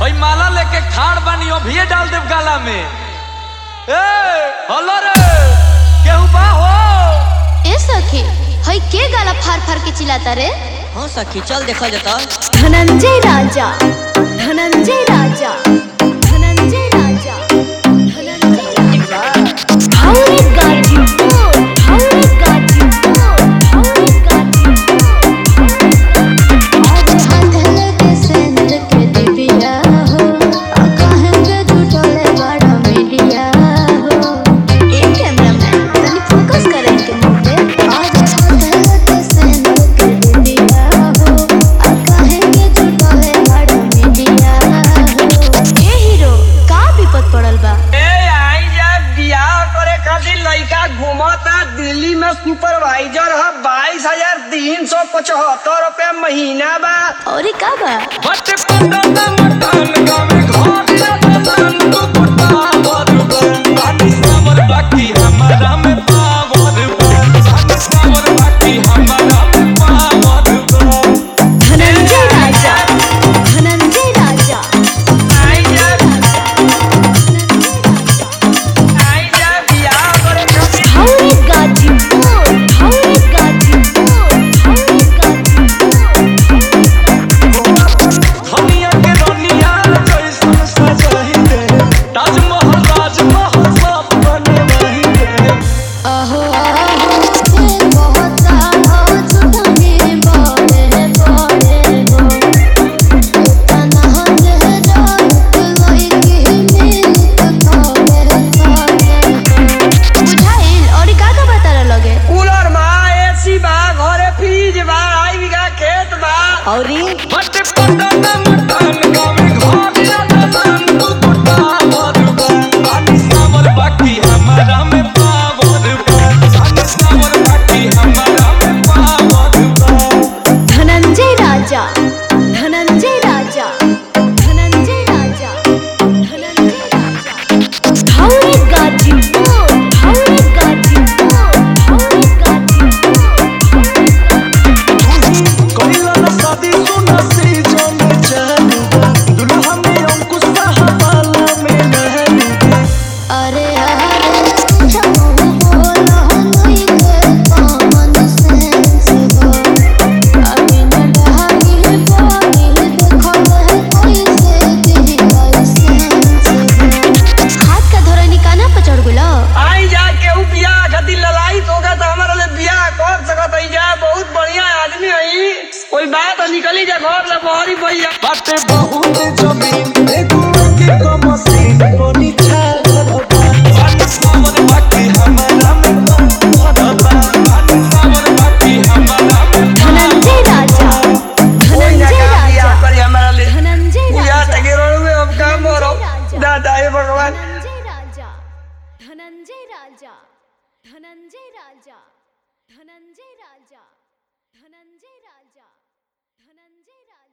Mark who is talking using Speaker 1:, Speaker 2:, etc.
Speaker 1: ओई माला लेके खाड़ बानी अभिये डाल देव गाला में ए हलो रे केहू बा हो
Speaker 2: ए सखी हई के गाला फार फार के चिल्लाता रे
Speaker 3: हाँ सखी चल देखल जता
Speaker 2: धनंजय राजा धनंजय राजा धनंजय राजा धनंजय राजा हौरे गाजीपुर हौरे गाजीपुर हौरे गाजीपुर
Speaker 4: आज हाथल के सेंध के दिबिया हो आ कहेंगे झूठोले बड़ा मीडिया हो
Speaker 2: ए कैमरामैन तनी फोकस कर इनके मुंह पे
Speaker 4: आज हाथल के सेंध के दिबिया हो आ कहेंगे झूठोले बड़ा मीडिया हो
Speaker 2: ए हीरो का विपद पड़ल बा
Speaker 5: ए आई जा बियाह करे खातिर लइका घूमता दिल्ली में सुपरवाइजर ह बाईस हजार तीन सौ पचहत्तर रुपया महीना बा
Speaker 2: और का बा
Speaker 1: बट पटना मकान गावे घर रतन तू कुटा बरुबर बानी सावर बाकी हमारा में पावर बानी सावर बाकी हमारा में पावर
Speaker 2: धनंजय राजा धनंजय राजा
Speaker 5: आई जा आई जा बियाह करे खातिर
Speaker 2: हौरे गाजीपुर हौरे गाजीपुर हौरे गाजीपुर
Speaker 1: धनिया के रनिया कैसन सजाही दे ताजमहल राजमहल सब बने वही दे
Speaker 4: आहो आहो से बहुत सारा झूठे बड़े बड़े हो इतना हंस रात लोई की मिलत थोड़े थोड़े हो
Speaker 2: बुझाइल और का का बता लगे
Speaker 5: कूलर बा एसी बा घरे फ्रिज बा आई बीघा खेत बा
Speaker 3: औरी
Speaker 1: बट पटना मकान गावे घर रतन तू कुटा बरुबर बानी सावर बाकी हमारा में पावर बानी सावर बाकी हमारा में पावर
Speaker 2: धनंजय राजा धनंजय राजा धनंजय राजा धनंजय राजा हौरे गाजीपुर हौरे गाजीपुर हौरे गाजीपुर
Speaker 1: कइला ना शादी सुना से जाने चालू दुल्हा में अंकुश साहबाला में नहलू
Speaker 4: अरे अरे छमो बोलो नहीं के कॉमन सेंस हो अभी न ढाई बोली देखो है कैसे दी लाइसेंस हो
Speaker 2: हाथ का धोरा निकाना पर चढ़ गुलो
Speaker 5: आई जा केहू बियाह खातिर ललाई तो का तो हमारा ले बियाह कर सकत हई जा बहुत बढ़िया आदमी हई कोई बात है, निकली जा घर से बहरी भैया
Speaker 1: बाटे बहुत जमीन एगो के कमसीन बनी छाल बानी सावर बाकी हमारा में पावर बानी सावर बाकी हमारा में
Speaker 2: धनंजय राजा
Speaker 5: कोई ना
Speaker 2: धनंजय
Speaker 5: का बियाह
Speaker 2: राजा
Speaker 5: करी हमारा ले
Speaker 2: धनंजय
Speaker 5: पूजा
Speaker 2: राजा
Speaker 5: तके रोड में अब काम हो रहा दादा हे भगवान
Speaker 2: धनंजय राजा धनंजय राजा धनंजय राजा धनंजय राजा धनंजय राजा धनंजय राजा